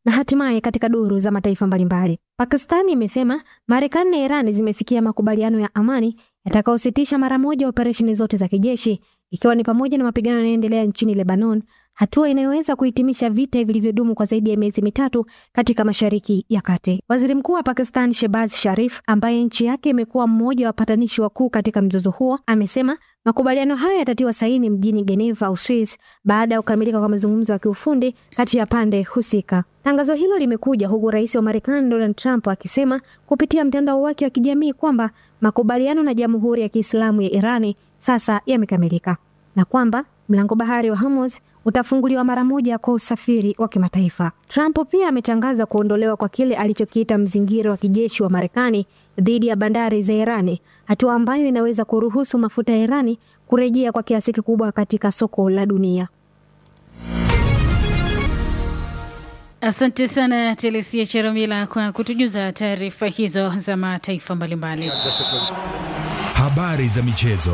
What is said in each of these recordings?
na hatimaye katika duru za mataifa mbalimbali. Pakistani imesema Marekani na Iran zimefikia makubaliano ya amani yatakayositisha mara moja operesheni zote za kijeshi ikiwa ni pamoja na mapigano yanayoendelea nchini Lebanon, hatua inayoweza kuhitimisha vita vilivyodumu kwa zaidi ya miezi mitatu katika Mashariki ya Kati. Waziri Mkuu wa Pakistan Shehbaz Sharif, ambaye nchi yake imekuwa mmoja wa wapatanishi wakuu katika mzozo huo, amesema makubaliano hayo yatatiwa saini mjini Geneva, Uswis, baada ya kukamilika kwa mazungumzo ya kiufundi kati ya pande husika. Tangazo hilo limekuja huku rais wa Marekani Donald Trump akisema kupitia mtandao wake wa kijamii kwamba makubaliano na Jamhuri ya Kiislamu ya Irani sasa yamekamilika na kwamba mlango bahari wa Hormuz utafunguliwa mara moja kwa usafiri wa kimataifa. Trump pia ametangaza kuondolewa kwa kile alichokiita mzingiro wa kijeshi wa Marekani dhidi ya bandari za Irani, hatua ambayo inaweza kuruhusu mafuta ya Irani kurejea kwa kiasi kikubwa katika soko la dunia. Asante sana Telesia Cheramila kwa kutujuza taarifa hizo za mataifa mbalimbali. Habari za michezo.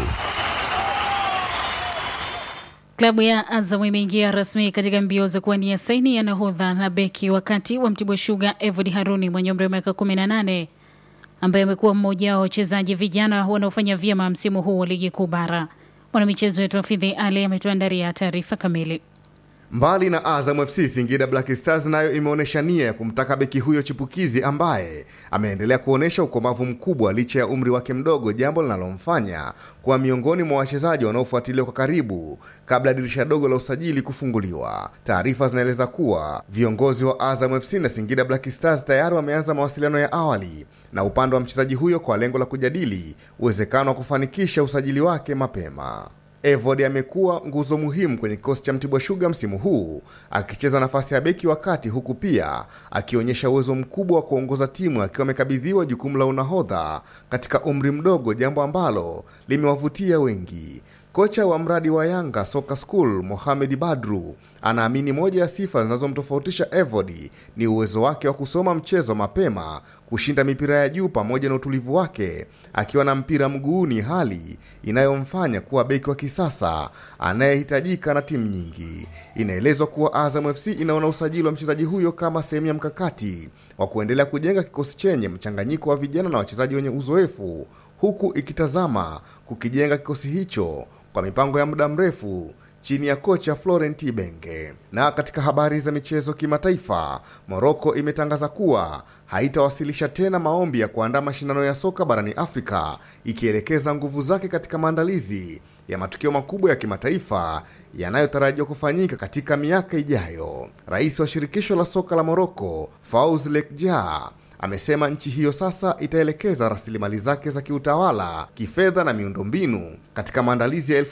Klabu ya Azam imeingia rasmi katika mbio za kuwania saini ya nahodha na beki wakati wa Mtibwa Sugar Evod Haruni mwenye umri wa miaka 18 ambaye amekuwa mmoja wa wachezaji vijana wanaofanya vyema msimu huu wa ligi kuu bara. Mwanamichezo wetu Hafidhi Ali ametuandalia taarifa kamili. Mbali na Azam FC, Singida Black Stars nayo imeonyesha nia ya kumtaka beki huyo chipukizi ambaye ameendelea kuonyesha ukomavu mkubwa licha ya umri wake mdogo, jambo linalomfanya kuwa miongoni mwa wachezaji wanaofuatiliwa kwa karibu kabla ya dirisha dogo la usajili kufunguliwa. Taarifa zinaeleza kuwa viongozi wa Azam FC na Singida Black Stars tayari wameanza mawasiliano ya awali na upande wa mchezaji huyo kwa lengo la kujadili uwezekano wa kufanikisha usajili wake mapema. Evod amekuwa nguzo muhimu kwenye kikosi cha Mtibwa Sugar msimu huu akicheza nafasi ya beki wa kati, huku pia akionyesha uwezo mkubwa wa kuongoza timu akiwa amekabidhiwa jukumu la unahodha katika umri mdogo, jambo ambalo limewavutia wengi. Kocha wa mradi wa Yanga Soka School Mohamed Badru anaamini moja ya sifa zinazomtofautisha Evodi ni uwezo wake wa kusoma mchezo mapema, kushinda mipira ya juu pamoja na utulivu wake akiwa na mpira mguuni, hali inayomfanya kuwa beki wa kisasa anayehitajika na timu nyingi. Inaelezwa kuwa Azam FC inaona usajili wa mchezaji huyo kama sehemu ya mkakati wa kuendelea kujenga kikosi chenye mchanganyiko wa vijana na wachezaji wenye uzoefu, huku ikitazama kukijenga kikosi hicho kwa mipango ya muda mrefu chini ya kocha Florent Ibenge. Na katika habari za michezo kimataifa, Moroko imetangaza kuwa haitawasilisha tena maombi ya kuandaa mashindano ya soka barani Afrika, ikielekeza nguvu zake katika maandalizi ya matukio makubwa ya kimataifa yanayotarajiwa kufanyika katika miaka ijayo. Rais wa shirikisho la soka la Moroko, Fawz Lekjaa amesema nchi hiyo sasa itaelekeza rasilimali zake za kiutawala, kifedha na miundombinu katika maandalizi ya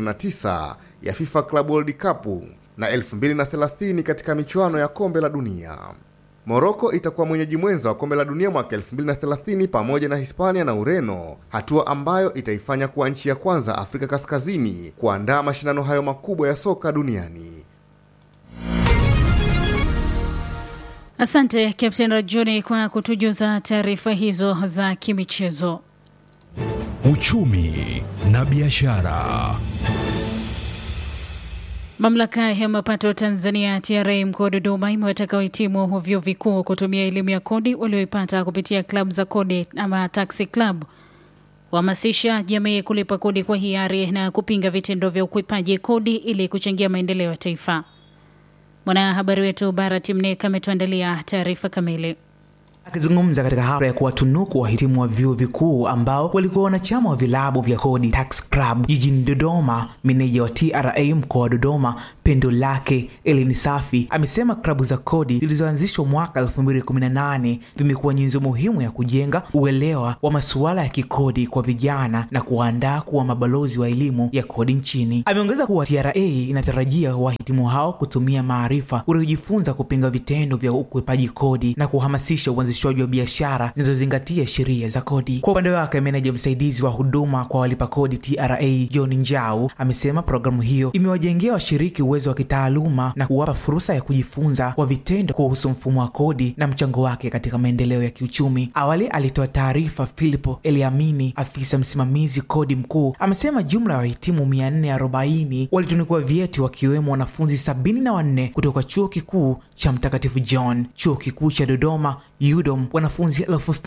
2029 ya FIFA Club World Cup na 2030 katika michuano ya kombe la dunia. Moroko itakuwa mwenyeji mwenza wa kombe la dunia mwaka 2030 pamoja na Hispania na Ureno, hatua ambayo itaifanya kuwa nchi ya kwanza Afrika Kaskazini kuandaa mashindano hayo makubwa ya soka duniani. Asante Captain Rajuni kwa kutujuza taarifa hizo za kimichezo. Uchumi na biashara. Mamlaka ya mapato Tanzania TRA mkoa wa Dodoma imewataka wahitimu vyuo vikuu kutumia elimu ya kodi walioipata kupitia klabu za kodi ama taxi club kuhamasisha jamii kulipa kodi kwa hiari na kupinga vitendo vya ukwepaji kodi ili kuchangia maendeleo ya taifa. Mwanahabari wetu Barat Mnek ametuandalia taarifa kamili. Akizungumza katika hafla ya kuwatunuku wahitimu wa vyuo vikuu ambao walikuwa wanachama wa vilabu vya kodi Tax Club jijini Dodoma, meneja wa TRA mkoa wa Dodoma Pendo Lake Elini Safi amesema klabu za kodi zilizoanzishwa mwaka 2018 vimekuwa nyenzo muhimu ya kujenga uelewa wa masuala ya kikodi kwa vijana na kuwaandaa kuwa mabalozi wa elimu ya kodi nchini. Ameongeza kuwa TRA inatarajia wahitimu hao kutumia maarifa waliojifunza kupinga vitendo vya ukwepaji kodi na kuhamasisha uanzishaji uanzishwaji wa biashara zinazozingatia sheria za kodi. Kwa upande wake, meneja msaidizi wa huduma kwa walipa kodi TRA John Njau amesema programu hiyo imewajengea washiriki uwezo wa kitaaluma na kuwapa fursa ya kujifunza kwa vitendo kuhusu mfumo wa kodi na mchango wake katika maendeleo ya kiuchumi. Awali alitoa taarifa Filipo Eliamini, afisa msimamizi kodi mkuu, amesema jumla ya wahitimu 440 walitunukiwa vyeti wakiwemo wanafunzi sabini na wanne kutoka chuo kikuu cha Mtakatifu John, chuo kikuu cha Dodoma UDOM wanafunzi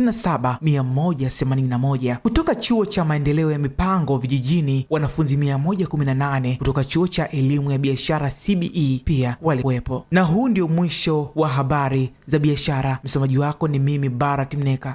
67181 kutoka chuo cha maendeleo ya mipango vijijini, wanafunzi 118 kutoka chuo cha elimu ya biashara CBE pia walikuwepo. Na huu ndio mwisho wa habari za biashara. Msomaji wako ni mimi Barat Mneka.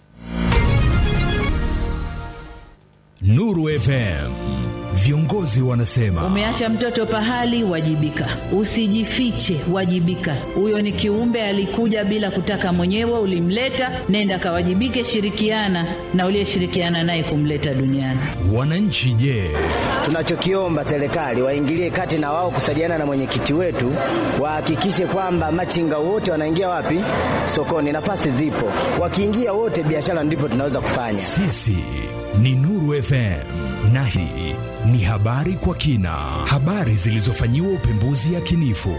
Nuru FM. Viongozi wanasema Umeacha mtoto pahali, wajibika. Usijifiche, wajibika. Huyo ni kiumbe alikuja bila kutaka mwenyewe, ulimleta, nenda kawajibike, shirikiana na uliyeshirikiana naye kumleta duniani. wananchi, je, Tunachokiomba serikali waingilie kati na wao kusaidiana na mwenyekiti wetu, wahakikishe kwamba machinga wote wanaingia wapi? Sokoni. Nafasi zipo, wakiingia wote, biashara ndipo tunaweza kufanya. sisi ni Nuru FM na hii ni habari kwa kina, habari zilizofanyiwa upembuzi yakinifu.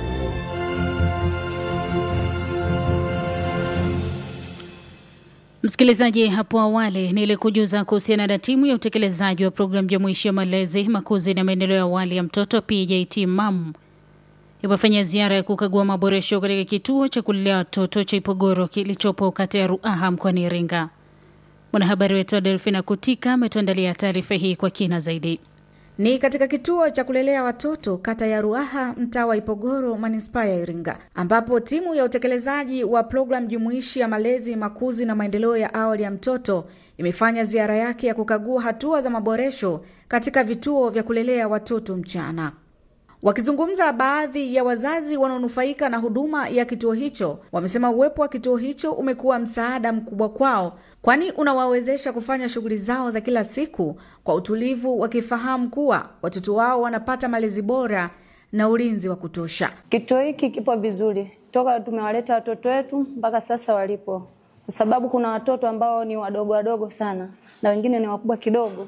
Msikilizaji, hapo awali nilikujuza kuhusiana na timu ya utekelezaji wa programu jumuishi ya malezi, makuzi na maendeleo ya awali ya mtoto PJT MAM imefanya ziara ya kukagua maboresho katika kituo cha kulelea watoto cha Ipogoro kilichopo kata ya Ruaha mkoani Iringa. Mwanahabari wetu Adelfina Kutika ametuandalia taarifa hii kwa kina zaidi. Ni katika kituo cha kulelea watoto kata ya Ruaha mtaa wa Ipogoro manispaa ya Iringa ambapo timu ya utekelezaji wa programu jumuishi ya malezi makuzi na maendeleo ya awali ya mtoto imefanya ziara yake ya kukagua hatua za maboresho katika vituo vya kulelea watoto mchana. Wakizungumza, baadhi ya wazazi wanaonufaika na huduma ya kituo hicho wamesema uwepo wa kituo hicho umekuwa msaada mkubwa kwao, kwani unawawezesha kufanya shughuli zao za kila siku kwa utulivu, wakifahamu kuwa watoto wao wanapata malezi bora na ulinzi wa kutosha. Kituo hiki kipo vizuri toka tumewaleta watoto wetu mpaka sasa walipo, kwa sababu kuna watoto ambao ni wadogo wadogo sana na wengine ni wakubwa kidogo,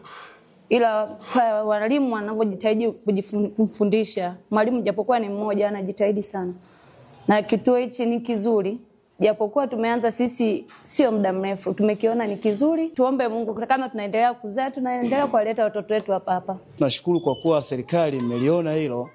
ila kwa walimu wanavyojitahidi kujifun- kumfundisha mwalimu, japokuwa ni mmoja, anajitahidi sana, na kituo hichi ni kizuri japokuwa tumeanza sisi sio muda mrefu, tumekiona ni kizuri. Tuombe Mungu kama tunaendelea kuzaa, tunaendelea kuwaleta watoto wetu hapa hapa. Tunashukuru kwa kuwa serikali imeliona hilo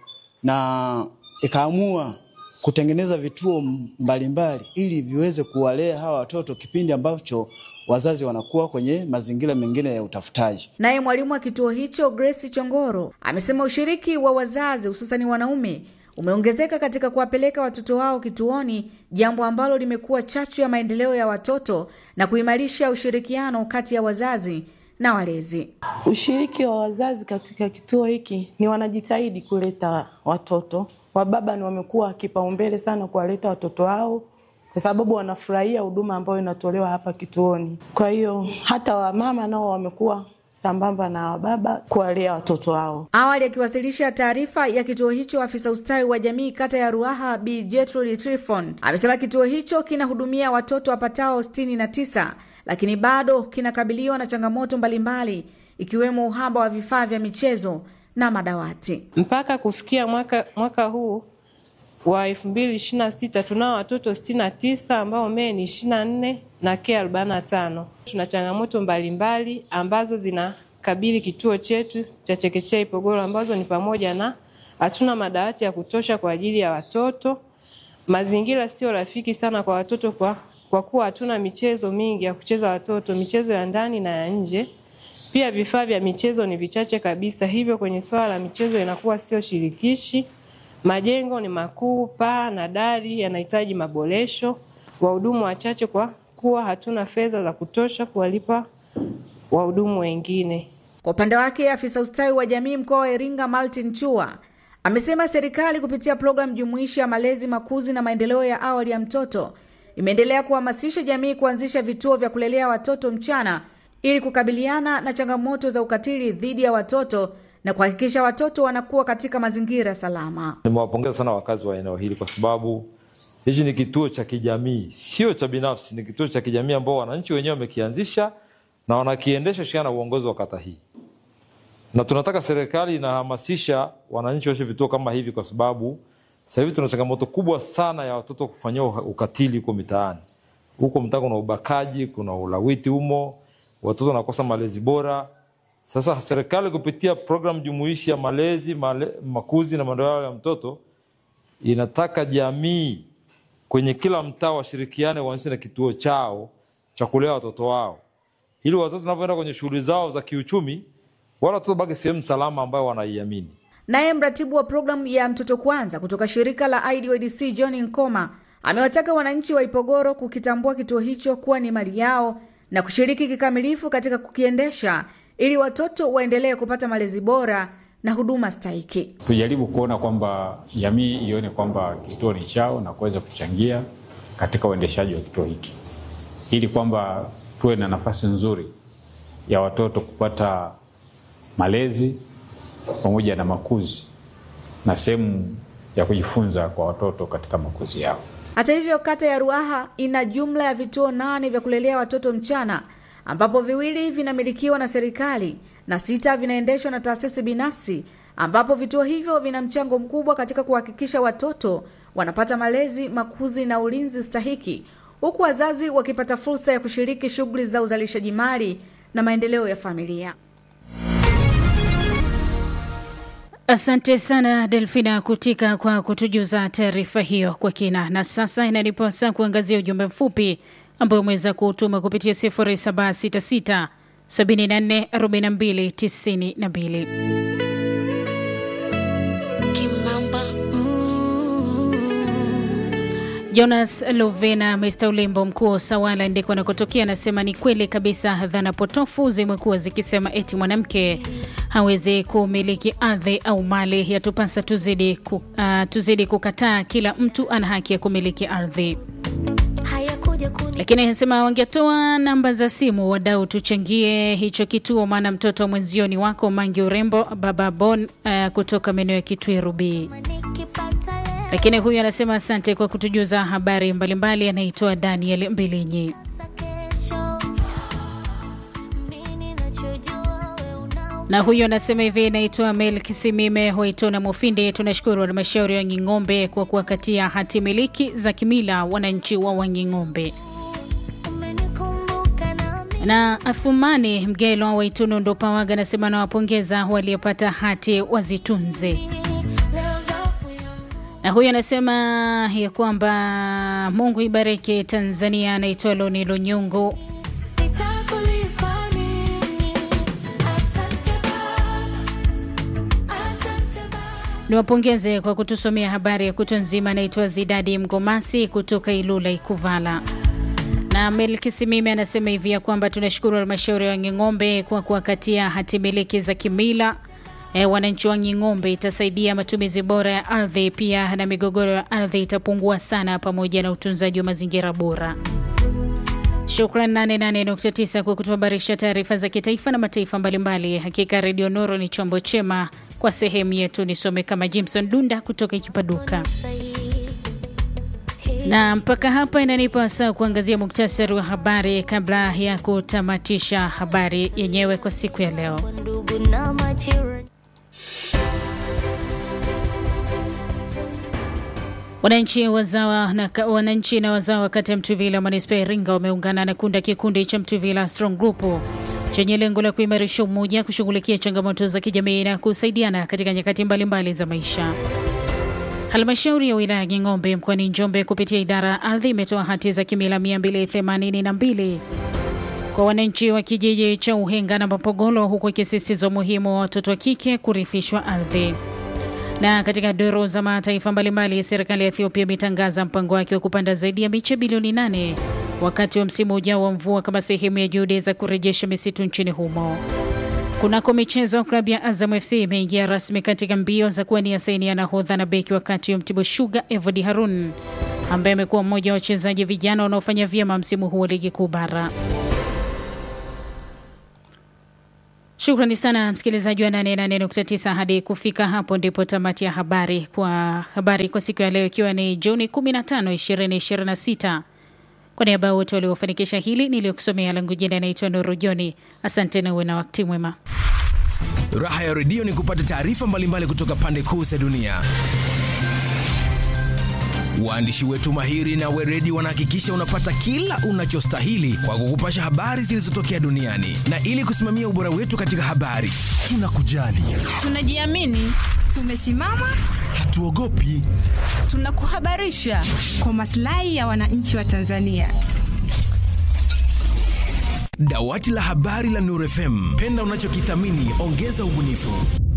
na ikaamua kutengeneza vituo mbalimbali ili viweze kuwalea hawa watoto kipindi ambacho wazazi wanakuwa kwenye mazingira mengine ya utafutaji. Naye mwalimu wa kituo hicho Grace Chongoro amesema ushiriki wa wazazi hususani wanaume umeongezeka katika kuwapeleka watoto wao kituoni, jambo ambalo limekuwa chachu ya maendeleo ya watoto na kuimarisha ushirikiano kati ya wazazi na walezi. Ushiriki wa wazazi katika kituo hiki ni wanajitahidi kuleta watoto. Wababa ni wamekuwa kipaumbele sana kuwaleta watoto wao kwa sababu wanafurahia huduma ambayo inatolewa hapa kituoni. Kwa hiyo hata wamama nao wamekuwa sambamba na wababa kuwalea watoto wao. Awali akiwasilisha taarifa ya kituo hicho, afisa ustawi wa jamii kata ya Ruaha Bi Gertrude Trifon amesema kituo hicho kinahudumia watoto wapatao sitini na tisa lakini bado kinakabiliwa na changamoto mbalimbali ikiwemo uhaba wa vifaa vya michezo na madawati. Mpaka kufikia mwaka, mwaka huu wa elfu mbili ishirini na sita tunao watoto sitini na tisa ambao mee ni ishirini na nne na ke arobaini na tano. Tuna changamoto mbalimbali ambazo zinakabili kituo chetu cha chekechea Ipogoro ambazo ni pamoja na hatuna madawati ya kutosha kwa ajili ya watoto, mazingira sio rafiki sana kwa watoto kwa, kwa kuwa hatuna michezo mingi ya kucheza watoto, michezo ya ndani na ya nje. Pia vifaa vya michezo ni vichache kabisa, hivyo kwenye swala la michezo inakuwa sio shirikishi. Majengo ni makuu, paa na dari yanahitaji maboresho. Wahudumu wachache kwa kuwa hatuna fedha za kutosha kuwalipa wahudumu wengine. Kwa upande wake, afisa ustawi wa jamii mkoa wa Iringa Martin Chua amesema serikali kupitia programu jumuishi ya malezi, makuzi na maendeleo ya awali ya mtoto imeendelea kuhamasisha jamii kuanzisha vituo vya kulelea watoto mchana ili kukabiliana na changamoto za ukatili dhidi ya watoto na kuhakikisha watoto wanakuwa katika mazingira salama. Nimewapongeza sana wakazi wa eneo hili kwa sababu Hichi ni kituo cha kijamii, sio cha binafsi, ni kituo cha kijamii ambao wananchi wenyewe wamekianzisha na wanakiendesha shirikiana na uongozi wa kata hii, na tunataka serikali inahamasisha wananchi washe vituo kama hivi, kwa sababu sasa hivi tuna changamoto kubwa sana ya watoto kufanyiwa ukatili huko mitaani. Huko mtaa kuna ubakaji, kuna ulawiti humo, watoto wanakosa malezi bora. Sasa serikali kupitia programu jumuishi ya malezi male, makuzi na maendeleo ya mtoto inataka jamii kwenye kila mtaa washirikiane, waanzishe na kituo chao cha kulea watoto wao, ili wazazi wanavyoenda kwenye shughuli zao za kiuchumi, wala watoto baki sehemu salama ambayo wanaiamini. Naye mratibu wa programu ya mtoto kwanza kutoka shirika la IDODC John Nkoma amewataka wananchi wa Ipogoro kukitambua kituo hicho kuwa ni mali yao na kushiriki kikamilifu katika kukiendesha ili watoto waendelee kupata malezi bora na huduma stahiki. Tujaribu kuona kwamba jamii ione kwamba kituo ni chao na kuweza kuchangia katika uendeshaji wa kituo hiki ili kwamba tuwe na nafasi nzuri ya watoto kupata malezi pamoja na makuzi na sehemu ya kujifunza kwa watoto katika makuzi yao. Hata hivyo, kata ya Ruaha ina jumla ya vituo nane vya kulelea watoto mchana ambapo viwili vinamilikiwa na serikali na sita vinaendeshwa na taasisi binafsi, ambapo vituo hivyo vina mchango mkubwa katika kuhakikisha watoto wanapata malezi, makuzi na ulinzi stahiki, huku wazazi wakipata fursa ya kushiriki shughuli za uzalishaji mali na maendeleo ya familia. Asante sana Delfina Kutika kwa kutujuza taarifa hiyo kwa kina. Na sasa inaniposa kuangazia ujumbe mfupi ambao umeweza kuutuma kupitia 0766 74 42 92. Kimamba Jonas Lovena Mr Ulimbo, mkuu wa Sawala ndiko anakotokea, anasema ni kweli kabisa, dhana potofu zimekuwa zikisema eti mwanamke hawezi kumiliki ardhi au mali. Yatupasa tuzidi, ku, uh, tuzidi kukataa. Kila mtu ana haki ya kumiliki ardhi lakini anasema wangetoa namba za simu wadau, tuchangie hicho kituo, maana mtoto wa mwenzio ni wako. Mangi Urembo Baba Bon uh, kutoka maeneo ya Kitwiru B. Lakini huyu anasema asante kwa kutujuza habari mbalimbali. Anaitwa Daniel Mbilinyi. na huyu anasema hivi, naitwa Mel Kisimime Waitona Mufindi. Tunashukuru halmashauri ya Wanging'ombe kwa kuwakatia hati miliki za kimila wananchi wa Wanging'ombe. Na Athumani Mgelo Waitunu Ndopawaga anasema nawapongeza waliopata hati wazitunze. Na huyu anasema ya kwamba Mungu ibariki Tanzania. Anaitwa Loni Lunyungu. Niwapongeze kwa kutusomea habari ya kutwa nzima. Naitwa Zidadi Mgomasi kutoka Ilula Ikuvala. Na Melkisimime anasema hivi ya kwamba tunashukuru halmashauri ya Wanging'ombe kwa kuwakatia hati miliki za kimila e, wananchi wa Wanging'ombe. Itasaidia matumizi bora ya ardhi, pia na migogoro ya ardhi itapungua sana, pamoja na utunzaji wa mazingira bora. Shukran 88.9 kwa kutuhabarisha taarifa za kitaifa na mataifa mbalimbali. Hakika Redio Nuru ni chombo chema kwa sehemu yetu. Nisome kama Jimson Dunda kutoka Kipaduka. Na mpaka hapa inanipa saa kuangazia muktasari wa habari kabla ya kutamatisha habari yenyewe kwa siku ya leo. Wananchi wazawa na wananchi na wazawa kata ya Mtuvila manispaa ya Iringa wameungana na kunda kikundi cha Mtuvila Strong Group chenye lengo la kuimarisha umoja, kushughulikia changamoto za kijamii na kusaidiana katika nyakati mbalimbali za maisha. Halmashauri ya wilaya ya Ng'ombe mkoani Njombe kupitia idara ya ardhi imetoa hati za kimila 282 kwa wananchi wa kijiji cha Uhenga na Mapogolo, huku ikisisitiza umuhimu wa watoto wa kike kurithishwa ardhi. Na katika doro za mataifa mbalimbali, serikali ya Ethiopia imetangaza mpango wake wa kupanda zaidi ya miche bilioni 8 wakati wa msimu ujao wa mvua kama sehemu ya juhudi za kurejesha misitu nchini humo. Kunako michezo, klabu ya Azam FC imeingia rasmi katika mbio za kuwania saini ya nahodha na beki wakati wa Mtibwa Sugar Evody Harun ambaye amekuwa mmoja wa wachezaji vijana wanaofanya vyema msimu huu wa ligi kuu bara. Shukrani sana msikilizaji wa 88.9. Hadi kufika hapo ndipo tamati ya habari kwa habari kwa siku ya leo, ikiwa ni Juni 15, 2026. Kwa niaba ya wote waliofanikisha hili niliyokusomea, langu jina naitwa Nuru Joni. Asante na uwe na wakati mwema. Raha ya redio ni kupata taarifa mbalimbali kutoka pande kuu za dunia. Waandishi wetu mahiri na weredi wanahakikisha unapata kila unachostahili kwa kukupasha habari zilizotokea duniani, na ili kusimamia ubora wetu katika habari, tunakujali, Tunajiamini, tumesimama, hatuogopi. tunakuhabarisha kwa maslahi ya wananchi wa Tanzania. Dawati la habari la Nuru FM, penda unachokithamini, ongeza ubunifu.